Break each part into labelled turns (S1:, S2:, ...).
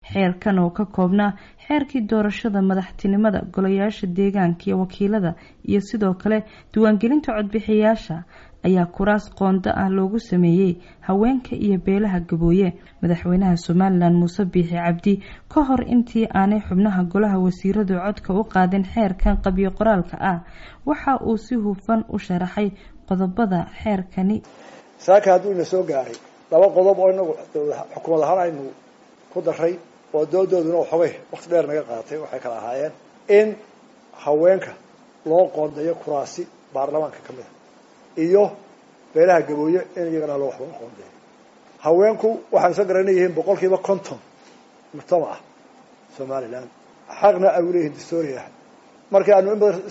S1: xeerkan oo ka koobnaa xeerkii doorashada madaxtinimada golayaasha deegaanka iyo wakiilada iyo sidoo kale diiwaangelinta codbixiyaasha ayaa kuraas qoonda ah loogu sameeyey haweenka iyo beelaha gabooye madaxweynaha somalilan muuse biixi cabdi ka hor intii aanay xubnaha golaha wasiiradu codka u qaadin xeerkan qabyo qoraalka ah waxa uu si hufan u sharaxay qodobada xeerkani
S2: saaka hadduu ina soo gaaray laba qodob oo inagu xukuumad ahaan aynu ku daray oo doodooduna xogay wakti dheer naga qaadatay waxay kala ahaayeen in haweenka loo qoondeeyo kuraasi baarlamaanka ka mid a iyo beelaha gabooye in iyagana loo waxba qoondeeyo haweenku waxaan soo garana yihiin boqol kiiba konton mujtamac ah somalilan xaqna ay uleeyihiin dastoria markii aanu in badan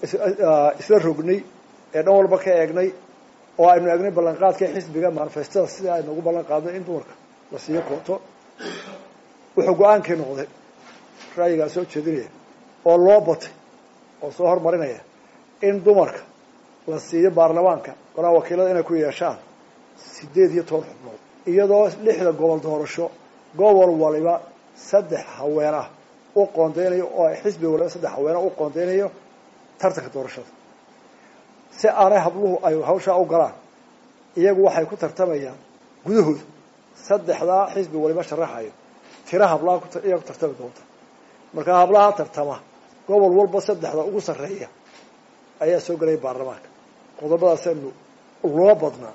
S2: isla rognay ee dhan walba ka eegnay oo aynu eegnay ballanqaadka xisbiga manifestada sidai aynu ugu ballan qaadnay in dumarka la siiyo kooto wuxuu go-aankii noqday ra'yigaa soo jeedinaya oo loo batay oo soo hormarinaya in dumarka la siiyo baarlamaanka golaha wakiilada inay ku yeeshaan sideed iyo toban xubnood iyadoo lixda gobol doorasho gobol waliba saddex haween ah u qoondeynayo oo xisbi waliba saddex haweena u qoondeynayo tartanka doorashada si aanay habluhu ay hawshaa u galaan iyagu waxay ku tartamayaan gudahooda saddexdaa xisbi waliba sharaxayo tira hablaha iyaa ku tartami doonta markaa hablaha tartama gobol walba saddexda ugu sarreeya ayaa soo gelaya baarlamaanka qodobadaasaynu loo badnaa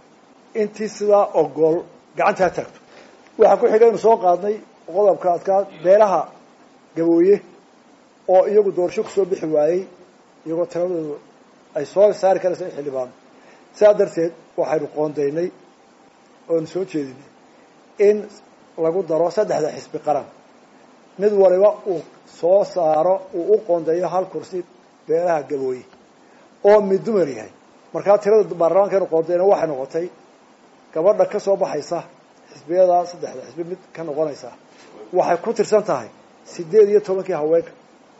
S2: intii sidaa ogool gacantaa taagto waxaa ku xigaynu soo qaadnay qodobka adkaa beelaha gabooye oo iyagu doorasho kusoo bixi waayey iyagoo tiradoodu ay soo saari karaysa in xildhibaano sidaa darteed waxaynu qoondaynay oonu soo jeedinay in lagu daro saddexda xisbi qaran mid waliba uu soo saaro uu u qoondeeyo hal kursi beelaha gabooye oo mid dumar yahay markaa tirada baarlamaankeenu qoondeyna waxay noqotay gabadha ka soo baxaysa xisbiyada saddexda xisbi mid ka noqonaysa waxay ku tirsan tahay sideed iyo tobankii haweenka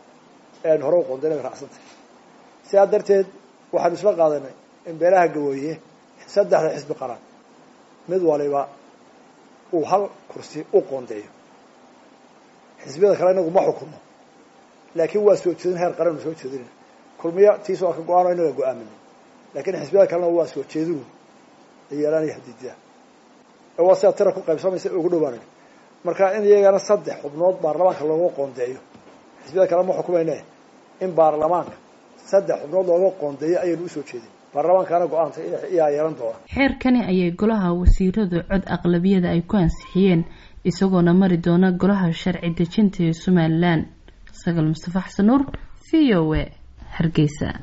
S2: ee aynu hore u qoondeyna bay raacsantahay sidaa darteed waxaanu isla qaadanay in beelaha gabooye saddexda xisbi qaran mid waliba uu hal kursi u qoondeeyo xisbiyada kale inagu ma xukumo laakiin waa soo jeedin heer qaran nu soo jeedinayna kulmiya tiis waa ka go-aan o inaga go-aaminay laakiin xisbiyada kalena waa soo jeedinu yeelanaya hadiidiya waa sidaa tira ku qaybsamaysa ugu dhawaanay marka in iyagana saddex xubnood baarlamaanka looga qoondeeyo xisbiyada kale ma xukumayne in baarlamaanka saddex xubnood looga qoondeeyo ayaynu usoo jeedin baarlamaankaana go-aanta iyaa yeelan doona
S1: xeerkani ayay golaha wasiiradu cod aqlabiyada ay ku ansixiyeen isagoona mari doona golaha sharci dejinta ee somalilan sagaal mustafa xasan nuur v o a hargeysa